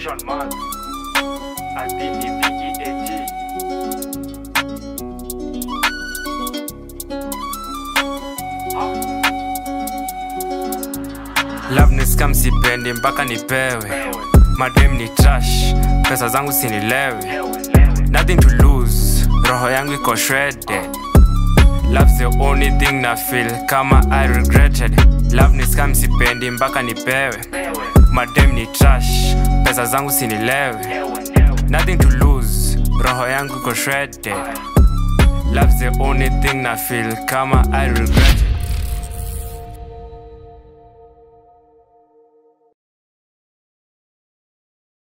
Sean Mark ADEBEAT love ni scam sipendi mpaka nipewe madem ni trash pesa zangu sinilewe nothing to lose roho yangu iko shredded love's the only thing na feel kama i regretted love ni scam sipendi mpaka nipewe madem ni trash pesa zangu sinilewe nothing to lose roho yangu iko shredded love's the only thing na feel kama i regretted